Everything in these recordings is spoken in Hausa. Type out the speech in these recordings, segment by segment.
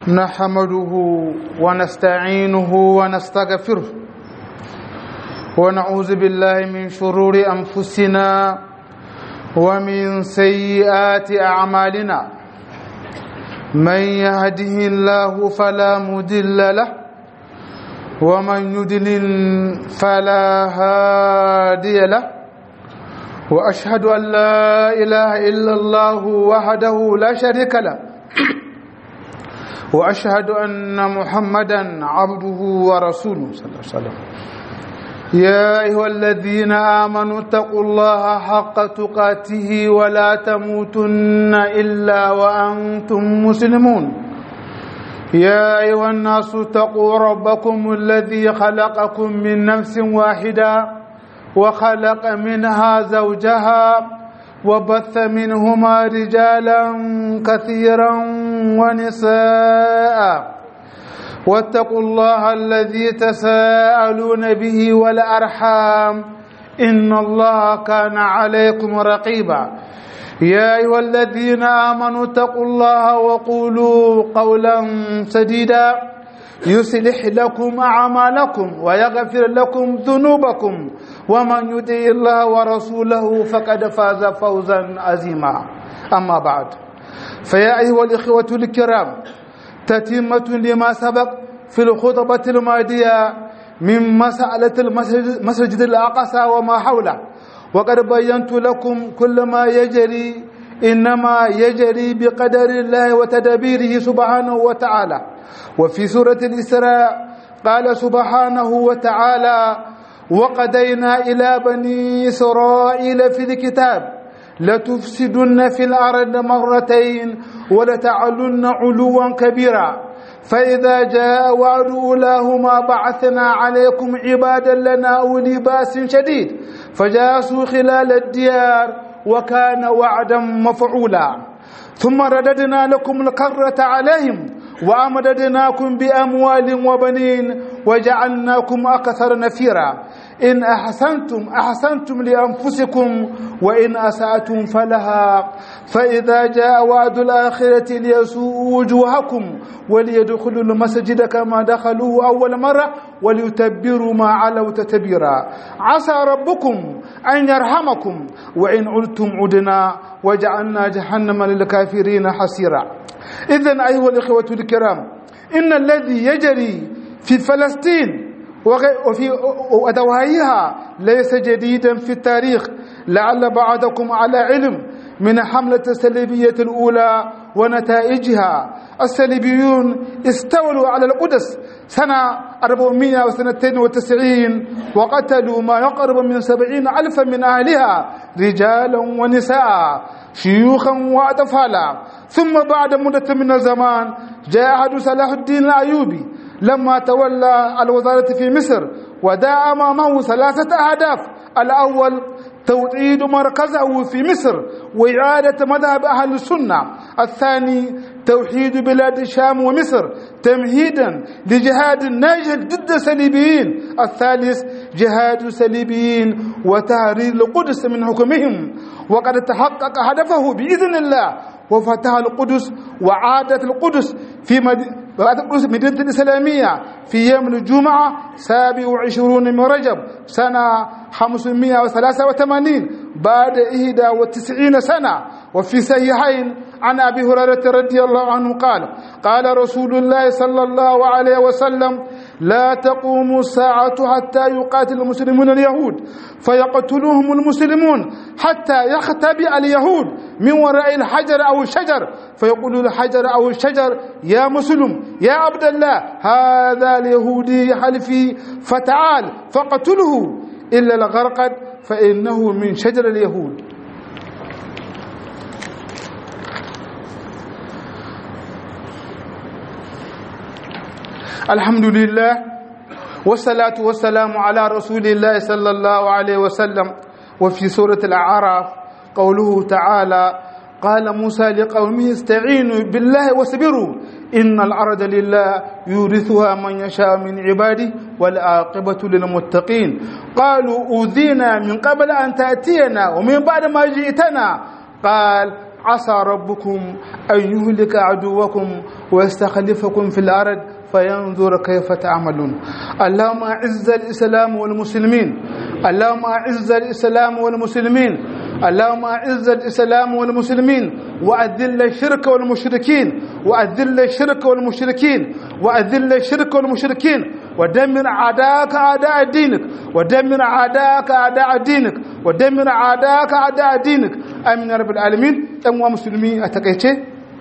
نحمده ونستعينه ونستغفره ونعوذ بالله من شرور أنفسنا ومن سيئات أعمالنا من يهده الله فلا مدل له ومن يدلل فلا هادي له وأشهد أن لا إله إلا الله وحده لا شريك له وأشهد أن محمدا عبده ورسوله صلى الله عليه وسلم يا أيها الذين آمنوا اتقوا الله حق تقاته ولا تموتن إلا وأنتم مسلمون يا أيها الناس اتقوا ربكم الذي خلقكم من نفس واحدة وخلق منها زوجها وبث منهما رجالا كثيرا ونساء واتقوا الله الذي تساءلون به والأرحام إن الله كان عليكم رقيبا يا أيها الذين آمنوا اتقوا الله وقولوا قولا سديدا يصلح لكم أعمالكم ويغفر لكم ذنوبكم ومن يطع الله ورسوله فقد فاز فوزا عظيما أما بعد فيا أيها الإخوة الكرام تتمة لما سبق في الخطبة الماضية من مسألة المسجد الأقصى وما حوله وقد بينت لكم كل ما يجري إنما يجري بقدر الله وتدبيره سبحانه وتعالى وفي سورة الإسراء قال سبحانه وتعالى وقدينا إلى بني إسرائيل في الكتاب لتفسدن في الأرض مرتين ولتعلن علوا كبيرا فإذا جاء وعد أولاهما بعثنا عليكم عبادا لنا أولي بأس شديد فجاسوا خلال الديار وكان وعدا مفعولا ثم رددنا لكم الكرة عليهم وأمددناكم بأموال وبنين وجعلناكم أكثر نفيرا إن أحسنتم أحسنتم لأنفسكم وإن أسأتم فلها فإذا جاء وعد الآخرة ليسوء وجوهكم وليدخلوا المسجد كما دخلوه أول مرة وليتبروا ما علوا تتبيرا عسى ربكم أن يرحمكم وإن علتم عدنا وجعلنا جهنم للكافرين حسيرا إذن أيها الإخوة الكرام إن الذي يجري في فلسطين وفي ودواهيها ليس جديدا في التاريخ لعل بعضكم على علم من حملة السلبية الأولى ونتائجها السلبيون استولوا على القدس سنة 492 وقتلوا ما يقرب من سبعين ألفا من أهلها رجالا ونساء شيوخا وأطفالا ثم بعد مدة من الزمان جاء أحد صلاح الدين الأيوبي لما تولى الوزارة في مصر ودعا أمامه ثلاثة أهداف الأول توطيد مركزه في مصر وإعادة مذهب أهل السنة الثاني توحيد بلاد الشام ومصر تمهيدا لجهاد ناجح ضد الصليبيين الثالث جهاد الصليبيين وتهرير القدس من حكمهم وقد تحقق هدفه بإذن الله وفتح القدس وعادت القدس في مدينة الإسلامية في يوم الجمعة 27 من رجب سنة 583 بعد 91 سنة وفي صحيحين عن أبي هريرة رضي الله عنه قال قال رسول الله صلى الله عليه وسلم لا تقوم الساعة حتى يقاتل المسلمون اليهود فيقتلوهم المسلمون حتى يختبئ اليهود من وراء الحجر أو الشجر فيقول الحجر أو الشجر يا مسلم يا عبد الله هذا اليهودي حلفي فتعال فقتله إلا الغرقد فإنه من شجر اليهود الحمد لله والصلاة والسلام على رسول الله صلى الله عليه وسلم وفي سورة الأعراف قوله تعالى قال موسى لقومه استعينوا بالله واصبروا إن الأرض لله يورثها من يشاء من عباده والعاقبة للمتقين قالوا أوذينا من قبل أن تأتينا ومن بعد ما جئتنا قال عسى ربكم أن يهلك عدوكم ويستخلفكم في الأرض فينظر كيف تعملون اللهم أعز الإسلام والمسلمين اللهم أعز الإسلام والمسلمين اللهم أعز الإسلام والمسلمين وأذل الشرك والمشركين وأذل الشرك والمشركين وأذل الشرك والمشركين ودمر أعداءك أعداء دينك ودمر أعداءك أعداء دينك ودمر أعداءك أعداء دينك آمين يا رب العالمين ɗan musulmi a takaice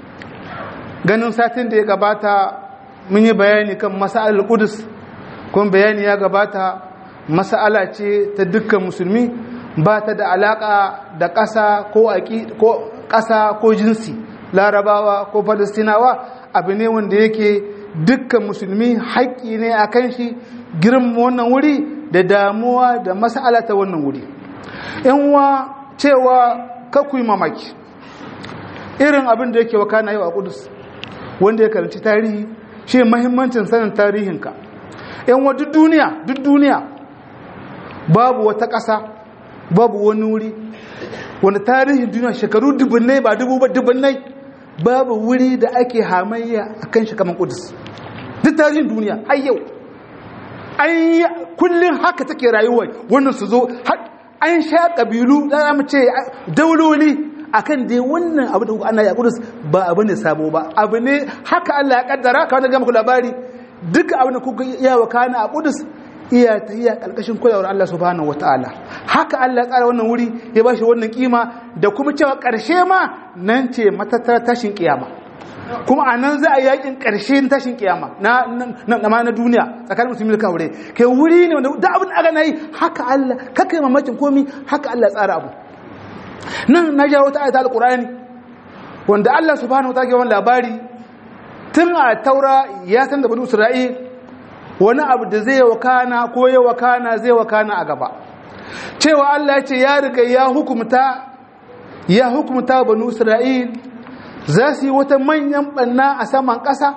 ganin satin da ya gabata mun yi bayani kan masa'alar kudus kuma bayani ya gabata masa'ala ce ta dukkan musulmi ba ta da alaka da ƙasa ko ƙasa ko jinsi larabawa ko falastinawa abu ne wanda yake dukkan musulmi haƙƙi ne a kan shi girma wannan wuri da damuwa da mas'ala ta wannan wuri yanwa cewa kakuyi mamaki irin abin da yake wakana yau a kudus wanda ya karanci tarihi shi mahimmancin sanin tarihinka yanwa duk duniya duk duniya babu wata ƙasa babu wani wuri wanda tarihin duniya shekaru dubunnai ba dubu ba dubunnai babu wuri da ake hamayya a kan shi kamar kudus duk tarihin duniya har yau an yi kullum haka take rayuwa wannan su zo an sha ƙabilu za mu ce dauloli akan dai wannan abu da ana ya kudus ba abu ne sabo ba abu ne haka Allah ya kaddara ka wanda ga muku labari duka abu da kuka iya wakana a kudus iya ta iya kalkashin kulawar Allah subhanahu wataala haka Allah ya tsara wannan wuri ya bashi wannan kima da kuma cewa karshe ma nan ce matattara tashin kiyama kuma a nan za a yakin karshe tashin kiyama na na na duniya tsakanin musulmi da kaure kai wuri ne wanda da abin aka nayi haka Allah kaka yi mamakin komi haka Allah ya tsara abu nan na ja wata ayatul alqur'ani wanda Allah subhanahu wataala ke wannan labari tun a taura ya san da bani isra'il wani abu da zai wakana ko ya wakana zai wakana a gaba cewa Allah ya ce ya riga ya hukumta ya hukumta banu Isra'il za su yi wata manyan banna a saman ƙasa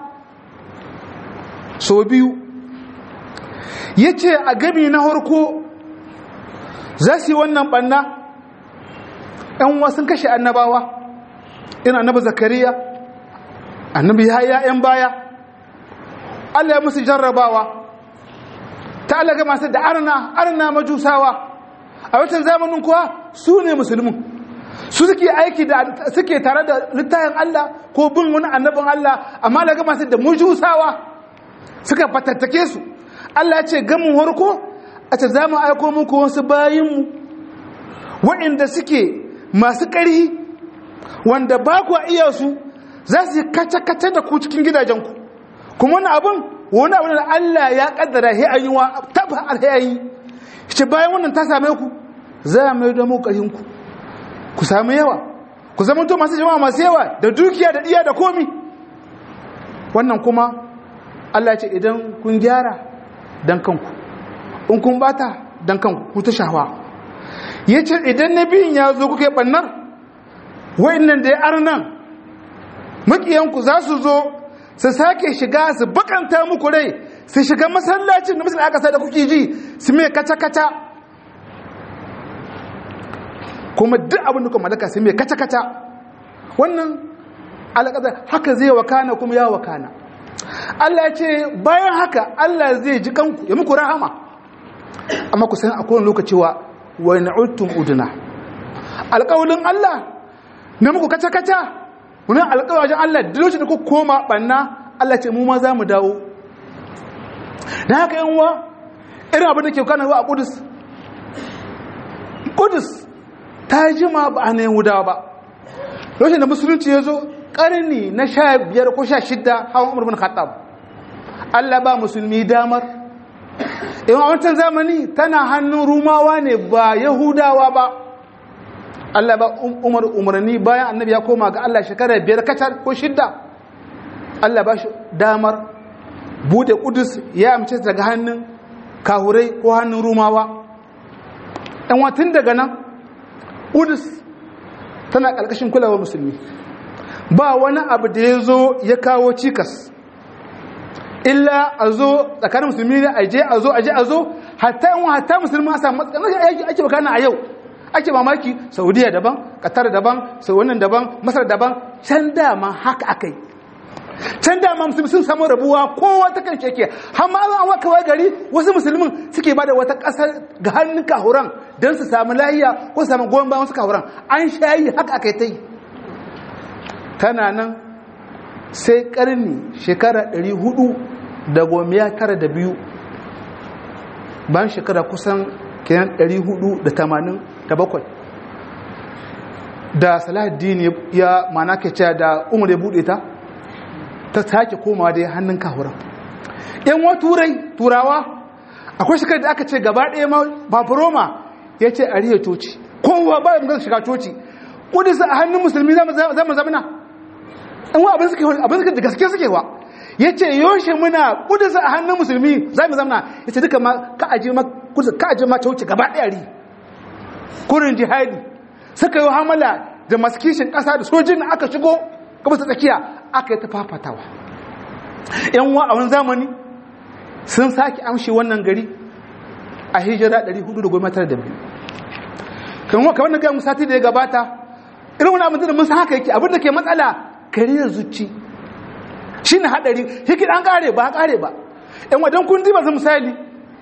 so biyu ya ce a gami na harko za su yi wannan banna ‘yan wasu kashe annabawa ina annaba zakariya annabi ya ‘yan baya Allah ya musu jarrabawa ta Allah ga masu da arna arna majusawa a watan zamanin kuwa su ne musulmin su suke aiki da suke tare da littafin Allah ko bin wani annabin Allah amma Allah ga masu da majusawa suka fatattake su Allah ya ce gamin harko a ce za mu aiko muku wasu bayinmu waɗanda suke masu ƙarhi wanda ba ku iya su za su yi kace-kace da ku cikin gidajenku kuma wani abin wani abin da Allah ya kaddara he an yi wa taba alhayi shi bayan wannan ta same ku za a mai domin ƙarfinku ku sami yawa ku zama to masu jama'a masu yawa da dukiya da iya da komi wannan kuma Allah ce idan kun gyara dan kanku in kun bata dan kanku ku ta shawa ya ce idan na biyun ya zo kuka yi ɓannar wa'innan da ya arnan makiyanku za su zo su sake shiga su bakanta muku rai su shiga masallacin da musulun aka sai da kuke ji su mai kaca-kaca kuma duk abin da kuma malaka su mai kaca-kaca wannan alaƙadar haka zai wakana kuma ya wakana Allah ya ce bayan haka Allah zai ji kanku ya muku rahama amma ku san a kowane lokaci wa wa na'udtum uduna alƙawulin Allah na muku kaca-kaca wani alƙawajen Allah da lokacin da ku koma ɓanna Allah ce mu ma za mu dawo da haka yin wa irin abin da ke kanarwa a ƙudus ƙudus ta jima ba a na yahudawa ba lokacin da musulunci ya zo ƙarni na sha biyar ko sha shidda hawan umar bin khattab Allah ba musulmi damar in a wancan zamani tana hannun rumawa ne ba yahudawa ba Allah ba umar umarni bayan annabi ya koma ga Allah shekara biyar kacar ko shidda Allah ba shi damar bude kudus ya amince daga hannun kahurai ko hannun rumawa ɗan watan daga nan kudus tana ƙarƙashin kulawar musulmi ba wani abu da ya zo ya kawo cikas illa a zo tsakanin musulmi ne a je a zo a je a zo hatta yan hatta musulmi a samu matsalar ake ake bakana a yau ake mamaki saudiya daban qatar daban sau wannan daban masar daban can dama haka akai can dama musulmi sun samu rabuwa kowa ta kan sheke har ma an waka wai gari wasu musulmin suke bada wata ƙasar ga hannun kahuran don su samu lahiya ko su samu goyon bayan wasu kahuran an shayi haka akai ta yi tana nan sai karni shekara 400 da gomiya tara da biyu bayan shekara kusan kenan 487 da salahaddin ya mana ke cewa da umar ya bude ta ta sake komawa da hannun kahuran yan wa turai turawa akwai shekar da aka ce gaba ɗaya ma baburoma ya ce a riya coci kowa ba ya shiga coci kudisa a hannun musulmi zama zamana in wa abin suke da gaske suke wa ya ce yoshe muna kudisa a hannun musulmi za mu zamana ya ce duka ma ka aje ma coci gaba ɗaya ri kurin jihadi suka yi hamala da masu kishin ƙasa da sojin da aka shigo gaba ta tsakiya aka yi ta fafatawa yan wa a wani zamani sun sake amshi wannan gari a hijira 412 kan wa kamar na gaya sati da ya gabata irin wani abin da mun san haka yake abin da ke matsala kariyar zuci shi ne haɗari yake an ƙare ba ƙare ba yan wajen kun ba su misali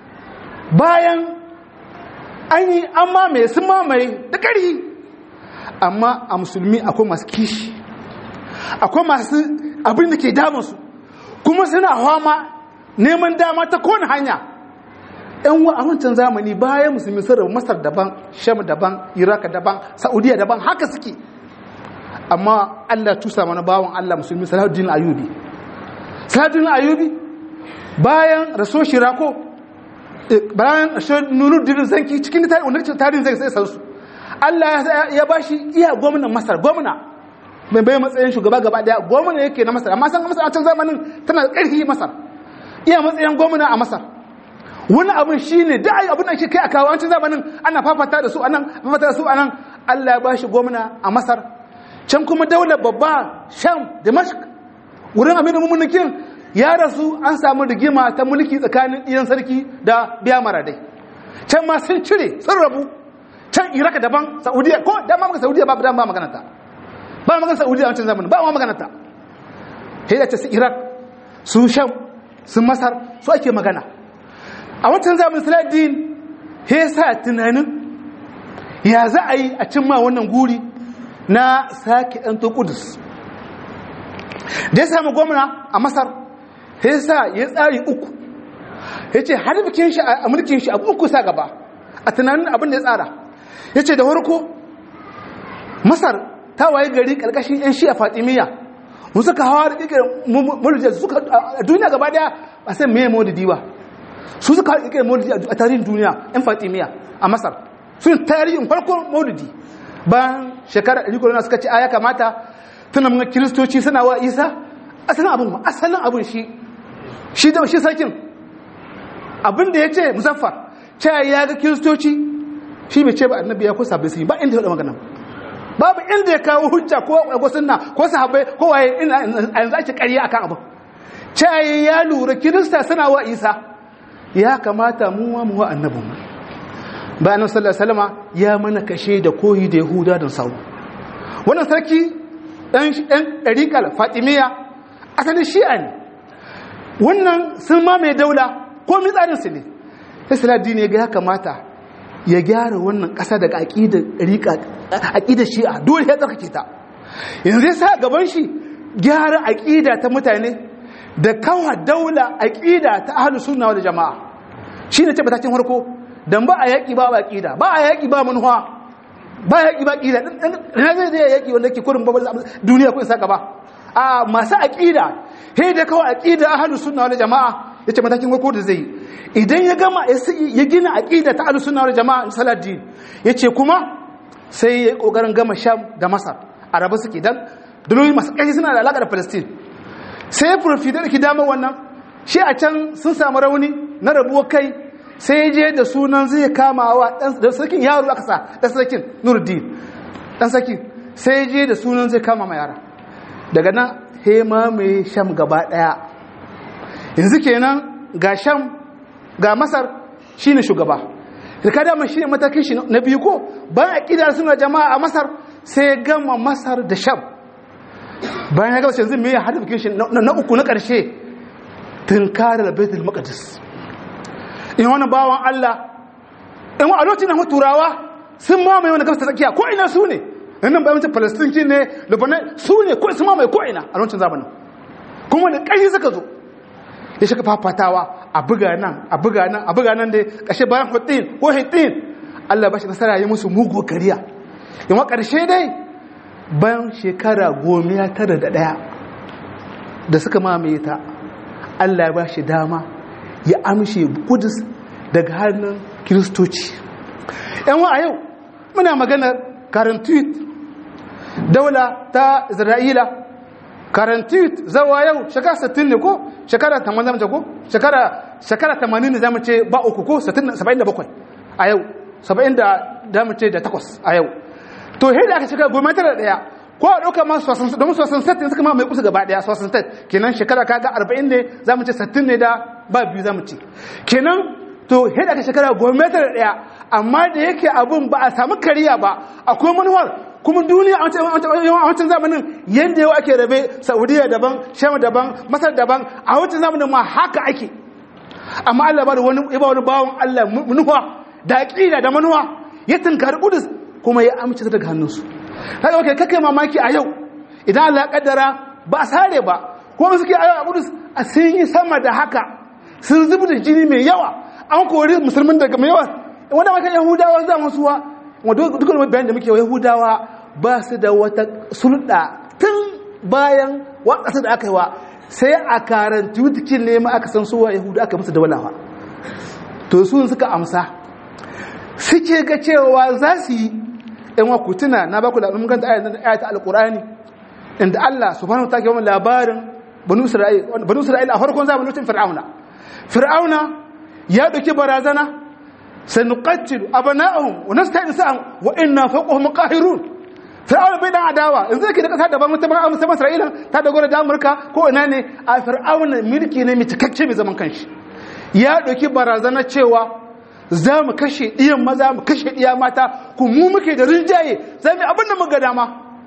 bayan an yi an mamaye sun mamaye da ƙari amma a musulmi akwai masu kishi akwai masu abin da ke damansu kuma suna hama neman dama ta kowane hanya yan wa a wancan zamani bayan musulmi sun rabu masar daban sham daban iraka daban saudiya daban haka suke amma allah tusa mana bawan allah musulmi salahuddin ayubi salahuddin ayubi bayan raso shirako bayan nuruddin zanki cikin tarihin zai sai sansu allah ya bashi iya gwamnan masar gwamna mai bai matsayin shugaba gaba daya gwamna yake na masar amma san masar a can zamanin tana da ƙarfi masar iya matsayin gwamna a masar wani abin shi ne da abin da ke kai a kawo an can zamanin ana fafata da su anan fafata da su anan Allah ya bashi gwamna a masar can kuma daular babba sham damashq wurin amir mummunikin ya rasu an samu rigima ta mulki tsakanin ɗiyan sarki da biya maradai can ma sun cire sun rabu can iraka daban saudiya ko dama maka saudiya ba ba magana ta ba magana saudiya a wancan zamanin ba ma magana ta sai ce su iraq su sham su masar su ake magana a wancan zamanin saladdin ya sa tunanin ya za a yi a cimma wannan guri na sake ɗan kudus da ya samu gwamna a masar ya sa ya tsari uku ya ce har bikin shi a mulkin shi abu uku sa gaba a tunanin abin da ya tsara ya ce da farko masar ta waye gari ƙarƙashin 'yan shi a fatimiyya mu suka hawa da ƙirƙirar mulkin suka a duniya gaba daya a san me maulidi ba su suka haɗa ƙirƙirar maulidi a tarihin duniya 'yan fatimiyya a masar sun tarihin farkon maulidi bayan shekara ɗari kurana suka ce a ya kamata tuna mun kiristoci suna wa isa asalin abin ma asalin abin shi shi da shi sarkin abin da ya ce muzaffar cewa ya ga kiristoci shi bai ce ba annabi ya ko sabbi sun yi ba inda ya faɗa magana babu inda ya kawo hujja ko ko sunna ko sahabbai ko waye ina yanzu ake ƙarya akan abin cewa ya lura kirista suna wa isa ya kamata mu wa mu wa annabin mu bayan sallallahu alaihi wasallama ya mana kashe da koyi da yahuda don sau wannan sarki dan dan dariqal fatimiyya asalin shi'a ne wannan sun ma mai daula ko mi tsarin su ne sai saladdin ya ga ya kamata ya gyara wannan kasa daga aqidar dariqa aqidar shi'a dole ya tsarkake ta yanzu ya sa gaban shi gyara aqida ta mutane da kawa daula aqida ta ahlus sunna wal jamaa shine ce batakin farko dan ba a yaƙi ba aƙida ba a yaƙi ba manuwa ba a yaƙi ba aƙida na zai zai yaƙi wanda ke kurin babar duniya kun saka ba a masu aƙida he da kawai aƙida ahlus sunna wal jama'a yace matakin farko da zai idan ya gama ya gina aƙida ta ahlus sunna wal jama'a saladdin yace kuma sai ya kokarin gama sham da masar arabu suke dan dole masu ƙarfi suna da alaƙa da palestine sai profidar ki dama wannan shi a can sun samu rauni na rabuwar kai sai je da sunan zai kama wa dan sarkin yaro aka sa dan sarkin Nuruddin dan sarkin sai je da sunan zai kama ma yara daga nan hema mai sham gaba daya yanzu kenan ga sham ga masar shine shugaba da kada mai shine matakin shi na biyu ko bayan aqida suna jama'a a Masar sai ya gama Masar da Sham bayan ya gama yanzu me ya hada shi na uku na karshe tunkarar Baitul Maqdis in wannan bawan Allah in a lokacin da turawa sun mamaye wani gabas ta tsakiya ko ina su ne nan bayan mutum Palestine ne Lebanon su ne ko su mamaye ko ina a lokacin zamanin kuma da ƙarfi suka zo ya shiga fafatawa a buga nan a buga nan a buga nan dai kashe bayan hutin ko hitin Allah ba shi nasara ya musu mugu kariya yawan ƙarshe dai bayan shekara goma tara da ɗaya da suka mamaye ta Allah ya ba shi dama ya amshe kudus daga hannun kiristoci yan a yau muna maganar karantuit daula ta isra'ila karantuit zawa yau shekara 60 ne ko shekara 80 zamu ce ko shekara shekara 80 ne zamu ce ba uku ko 77 a yau 70 da zamu ce da takwas a yau to he da aka shekara goma tara daya ko a ɗauka ma sosan domin sosan set ne suka ma mai kusa gaba daya sosan set kenan shekara kaga 40 ne zamu ce 60 ne da ba biyu zamu ce kenan to he da aka shekara goma tara daya amma da yake abun ba a samu kariya ba akwai manuwar kuma duniya a wancan zamanin yadda yau ake rabe saudiya daban sham daban masar daban a wancan zamanin ma haka ake amma allah ba da wani ba wani bawon allah manuwa da aƙida da manuwa ya tunkari kudus kuma ya amince daga hannunsu haka wakil kakai mamaki a yau idan allah kaddara ba a sare ba kuma suke a yau a kudus a sun yi sama da haka sun zubi da jini mai yawa an kori musulmin daga mai yawa wanda maka yahudawa za mu suwa dukkan wani bayan da muke yahudawa ba su da wata sulɗa tun bayan waƙasa da aka yi wa sai a karanti wutikin ne ma aka san suwa yahuda aka musu da walawa to su suka amsa suke ga cewa za su yi yan wa kutuna na baku da ganta ayata alƙur'ani inda Allah subhanahu wa ta'ala ke labarin banu isra'ila a farkon zamanin fir'auna fir'auna ya ɗauki barazana سنقتل أبناءهم ونستعين نساءهم وإنا فوقهم قاهرون فرعون bai dan adawa yanzu yake da kasa daban mutum a musamman Isra'ila ta dogara da Amurka ko ina ne a Fir'aun mulki ne mai cikakke mai zaman kanshi ya ɗauki barazana cewa za mu kashe iyan maza mu kashe iya mata ku mu muke da rinjaye za mu abin da muka dama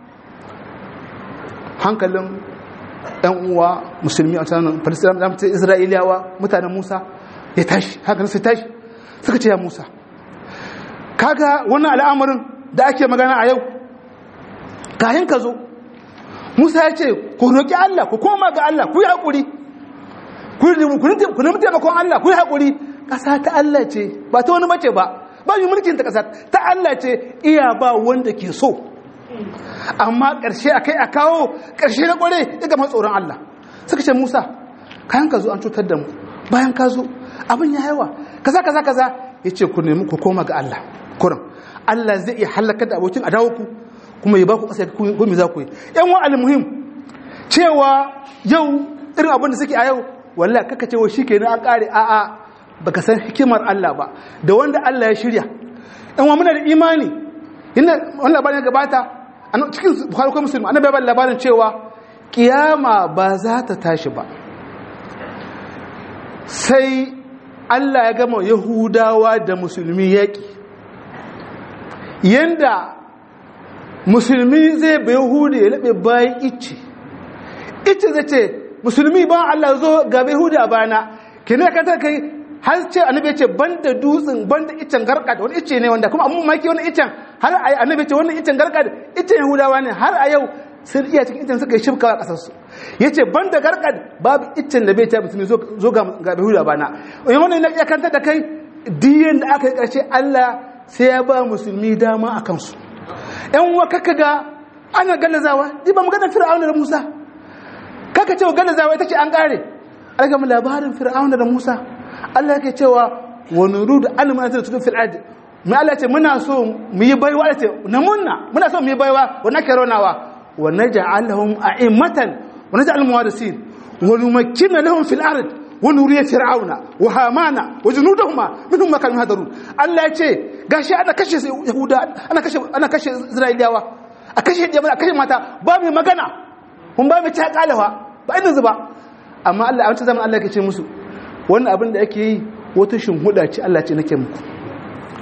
hankalin ɗan uwa musulmi a tsanin Palestine da Isra'iliyawa mutanen Musa ya tashi hankalin sai tashi suka ce ya Musa kaga wannan al'amarin da ake magana a yau kayan ka zo Musa ya ce ku roƙi Allah ku koma ga Allah ku yi haƙuri ku nemi taimakon Allah ku yi haƙuri ƙasa ta Allah ce ba ta wani mace ba ba yi mulkin ta ƙasa ta Allah ce iya ba wanda ke so amma ƙarshe a kai a kawo ƙarshe na ƙware ya gama tsoron Allah suka ce Musa kayan ka zo an cutar da mu bayan ka zo abin ya yawa kaza kaza kaza ya ce ku nemi ku koma ga Allah kuran Allah zai iya halaka da abokin adawo ku kuma ya ba ku ƙasa ku me za ku yi yan wa almuhim cewa yau irin abin da suke a yau wallahi kaka cewa shikenan an kare a a baka san hikimar Allah ba da wanda Allah ya shirya yan wa muna da imani inda wannan labarin ya gabata cikin bukhari ko muslim annabi ya labarin cewa kiyama ba za ta tashi ba sai Allah ya gama Yahudawa da musulmi yaƙi yanda musulmi zai bai Yahudu ya laɓe bayan ice ice zai ce musulmi ba Allah zo ga Yahudu a bana ke ne ka ta kai har ce annabi ya ce banda dutsen banda icen garkad wani ice ne wanda kuma amma maki wani icen har a annabi ya ce wannan icen garkad icen Yahudawa ne har a yau sun iya cikin icen suka yi shifka a ƙasarsu ya ce ban da garkad babu icen da bai ta musulmi zo ga behuda bana wani wani na iya kanta da kai diyan da aka yi ƙarshe allah sai ya ba musulmi dama a kansu yan uwa kaka ga ana gallazawa di ba mu gana fir'auna da musa kaka cewa gallazawa ita ce an ƙare an gama labarin fir'auna da musa allah yake cewa wani rudu alimin da tudun fir'adi mai allah ce muna so mu yi baiwa ce na munna muna so mu yi baiwa wani ake raunawa ونجعلهم أئمة ونجعل الموارثين ونمكن لهم في الأرض ونري فرعون وهامان وجنودهما منهم ما كانوا يهدرون الله يجي gashi ana kashe yahuda ana kashe ana kashe israiliyawa a kashe jama'a kashe mata ba mai magana kun ba mai ta kalawa ba inda zuba amma Allah a wancan zaman Allah yake ce musu wannan abin da ake yi wata shinhuda ce Allah ce nake muku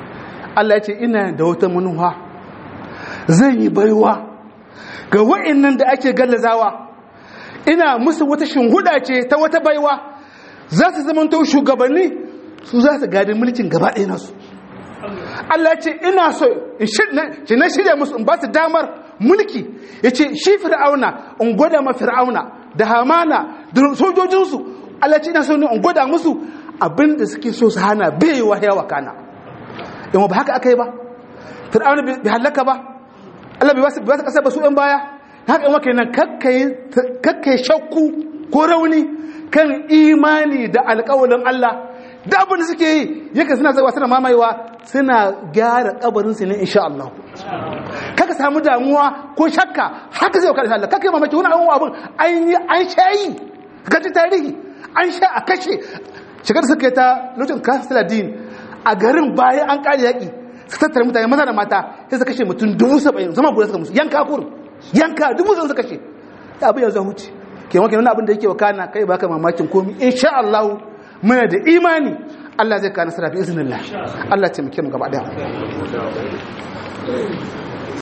Allah ya ce ina da wata manuwa zan yi baiwa ga wa'annan da ake gallazawa ina musu wata shinhuda ce ta wata baiwa za su zama to shugabanni su za su gadi mulkin gaba ɗaya nasu Allah ce ina so in na shirya musu in ba su damar mulki ya ce shi fir'auna in gwada ma fir'auna da hamana da sojojinsu Allah ce ina so ne in gwada musu abinda suke so su hana bai wa yawa kana yamma ba haka aka yi ba fir'auna bai halaka ba Allah bai ba su kasa ba su yan baya haka yawa kenan kakkai shakku ko rauni kan imani da alƙawalin Allah da abin da suke yi yake suna zaiwa suna mamayewa suna gyara kabarinsu ne insha Allah kaka samu damuwa ko shakka haka zai wakar Allah kaka yi mamaki wani abin abin an yi an shayi gaji tarihi an sha a kashe shigar suka yi ta lokacin kasiladin a garin bayan an kare yaƙi su tattara mutane maza da mata sai su kashe mutum dubu saba'in zama guda suka musu yanka kurin yanka dubu saba'in su kashe ya abin yanzu huce ke wanke wani abin da yake wakana kai baka mamakin komi insha Allah muna da imani Allah zai ka nasara bi iznillah Allah ya taimake mu gaba daya